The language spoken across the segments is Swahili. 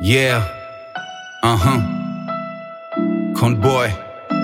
Yeah. Uh huh. Conboy.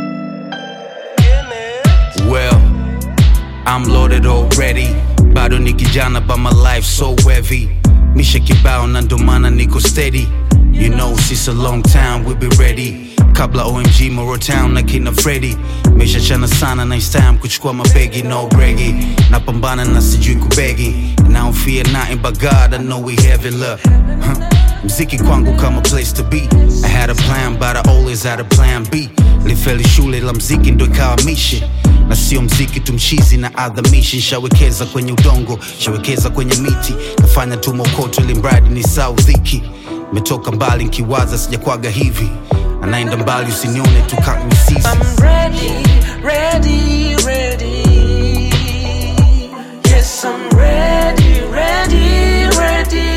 Well, I'm loaded already. Bado ni kijana but my life so heavy. Misha kibao na ndo maana niko steady. You know since a long time we be ready. Kabla OMG Moro Town na kina Freddy. Mesha chana sana na it's time kuchukua mabegi no bregi. Napambana na sijui kubegi. And I don't fear nothing but God I know we heaven look. Huh. Mziki kwangu kama place to be. I had a plan but I always had a plan B. Lifeli shule la mziki ndo ikawa mission na sio mziki tumchizi na adhamishi nshawekeza kwenye udongo nshawekeza kwenye miti nafanya tu mokoto ili mradi ni saudhiki metoka mbali nkiwaza sijakwaga hivi anaenda mbali usinione tu kamisizi I'm ready, ready, ready. Yes, I'm ready, ready, ready.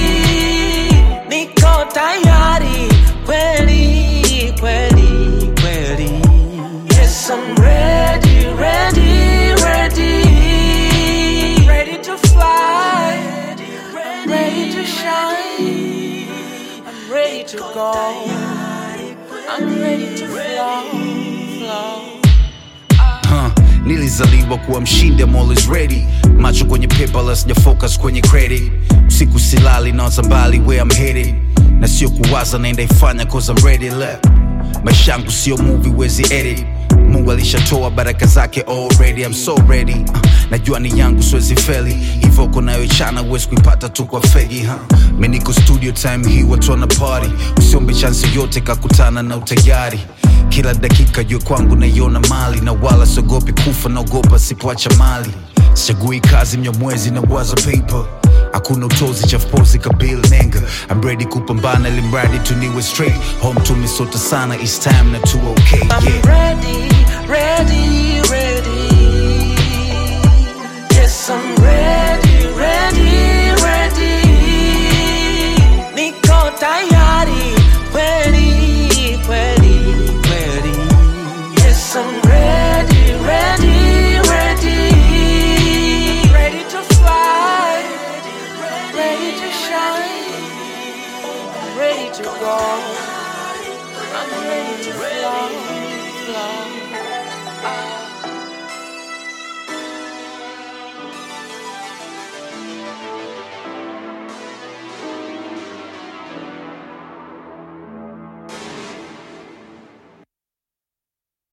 Niko tayari, kweli, kweli, kweli. Yes, I'm ready, ready, ready. Ready to fly, ready to shine. I'm ready to go. I'm ready to flow, flow. huh. nilizaliwa kuwa mshindi I'm always ready macho kwenye paper la sija focus kwenye credit usiku silali nawaza mbali where I'm headed na sio kuwaza naenda ifanya cause I'm ready left maisha yangu sio movie wezi edit mungu alishatoa baraka zake already I'm so ready uh, najua ni yangu siwezi feli hivyo kunayoichana huwezi kuipata tu kwa fegi huh? mi niko studio time hii watu wana party usiombe chansi yote kakutana na utayari kila dakika juu kwangu naiona mali na wala siogopi kufa naogopa sipoacha mali sichagui kazi mnyamwezi na waza paper hakuna utozi chafupozi kabil nenga I'm ready kupambana ili mradi tu niwe straight home tumisota sana it's time na tu okay I'm yeah ready, ready,